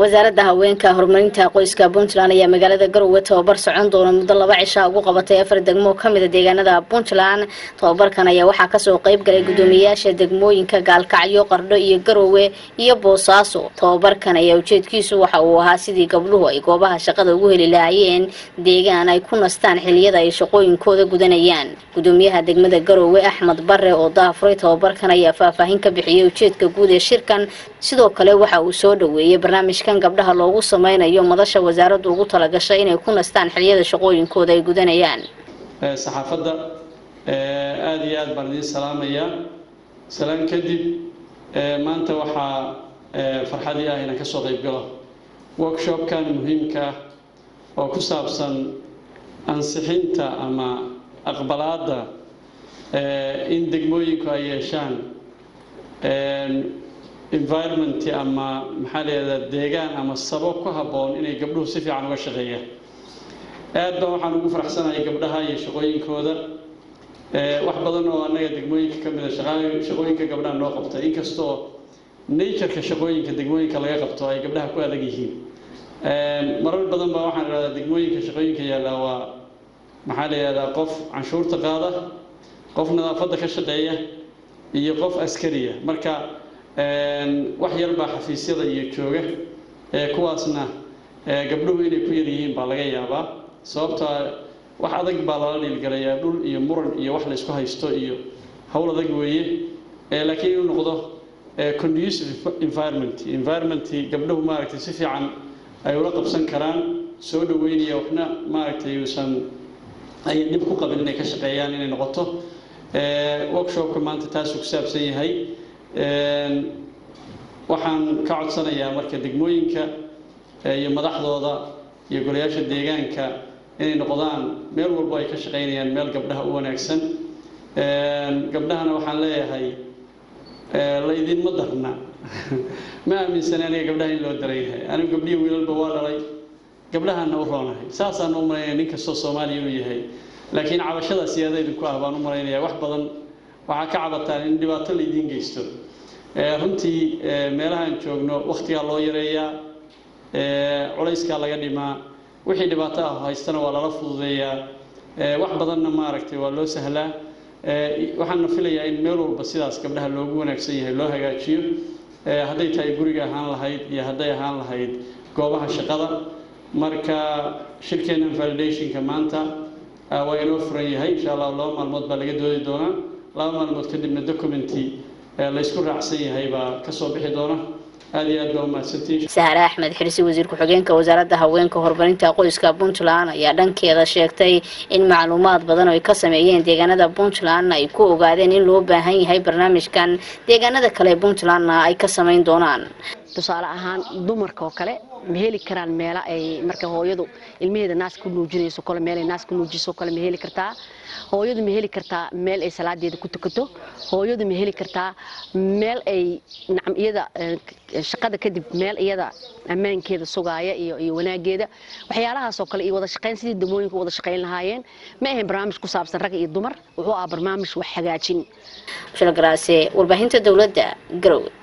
wasaaradda haweenka horumarinta qoyska puntland ayaa magaalada garowe tababar socon doona muddo laba cishaa ugu qabatay afar degmo oo kamida deegaanada puntland tababarkan ayaa waxaa kasoo qeyb galay guddoomiyeyaasha degmooyinka gaalkacyo qardho iyo garowe iyo boosaaso tababarkan ayaa ujeedkiisu waxa uu ahaa sidii gabdhuhu ay goobaha shaqada ugu heli lahaayeen deegaan ay ku nastaan xiliyada ay shaqooyinkooda gudanayaan guddoomiyaha degmada garowe axmed bare oo daafuray tababarkan ayaa faahfaahin ka bixiyay ujeedka guud ee shirkan sidoo kale waxa uu soo dhaweeyey barnaamijkan gabdhaha loogu sameynayo madasha wasaaraddu ugu talagashay inay ku nastaan xiliyada shaqooyinkooda ay gudanayaan saxaafadda aada iyo aada baan idiin salaamayaa salaan kadib maanta waxaa farxadii ah inaan kasoo qayb galo workshopkan muhiimka ah oo ku saabsan ansixinta ama aqbalaadda in degmooyinku ay yeeshaan environment ama maxaa layihahdaa deegaan ama sabab ku habboon inay gabdhuhu si fiican uga shaqeeyaan aad baan waxaan ugu faraxsanahay gabdhaha iyo shaqooyinkooda wax badan oo annaga degmooyinka ka mid a shaqooyinka gabdhaha noo qabta inkastoo natureka shaqooyinka degmooyinka laga qabto ay gabdhaha ku adag yihiin marar badan baa waxaan idhahdaa degmooyinka shaqooyinka yaallaa waa maxaa la yihahdaa qof canshuurta qaada qof nadaafadda ka shaqeeya iyo qof askariya marka wax yar baa xafiisyada iyo jooga kuwaasna gabdhuhu inay ku yar yihiin baa laga yaabaa sababtaa wax adag baa lala dhiilgalayaa dhul iyo muran iyo wax laysku haysto iyo howl adag weeye laakiin inuu noqdo conducive environment environment gabdhuhu maaragtay si fiican ay ula qabsan karaan soo dhaweynaya waxna maaragtay uusan ayan dhib ku qabin inay ka shaqeeyaan inay noqoto workshopka maanta taasuu ku saabsan yahay waxaan ka codsanayaa marka degmooyinka iyo madaxdooda iyo golayaasha deegaanka inay noqdaan meel walbo ay ka shaqaynayaan meel gabdhaha u wanaagsan gabdhahana waxaan leeyahay laydinma darna ma aaminsana aniga gabdhaha in loo daran yahay anigu gabdhihi wiilalba waa dhalay gabdhahaana u roonahay saasaan u malaynaya nin kastoo soomaaliya inuu yahay laakiin cabashada siyaada idinku ah baan u malaynaya wax badan waxaa ka cabataan in dhibaato laydiin geysto runtii meelahaan joogno wakhtigaa loo yareeyaa culayskaa laga dhimaa wixii dhibaato ah haystana waa lala fududeeyaa wax badanna maaragtay waa loo sahlaa waxaana filayaa in meel walba sidaas gabdhaha loogu wanaagsan yahay loo hagaajiyo hadday tahay guriga ahaan lahayd iyo hadday ahaan lahayd goobaha shaqada marka shirkeennan validationka maanta waa inoo furan yahay insha allah laba maalmood baa laga doodi doonaa laba maalmood kadibna documenty laysku raacsan yahay baa kasoo bixi doona aada iyo aad baa umahadsantihin sahre axmed xirsi wasiir ku-xigeenka wasaaradda haweenka horumarinta qoyska puntland ayaa dhankeeda sheegtay in macluumaad badan oo ay ka sameeyeen deegaanada puntland ay ku ogaadeen in loo baahan yahay barnaamijkan deegaanada kale ee puntlandna ay ka sameyn doonaan tusaale ahaan dumarka oo kale ma heli karaan meela ay marka hooyadu ilmaheeda naas ku nuujinayso kale meel ay naas ku nuujiso kale ma heli kartaa hooyadu ma heli kartaa meel ay salaadeeda ku tukato hooyadu ma heli kartaa meel ay nacam iyada shaqada kadib meel iyada ammaankeeda sugaaya iyo iyo wanaageeda waxyaalahaasoo kale iyo wada shaqayn sidii degmooyinka wada shaqayn lahaayeen ma ahayn barnaamij ku saabsan rag iyo dumar wuxuu ahaa barnaamij wax hagaajin shilgaraase warbaahinta dowladda garowe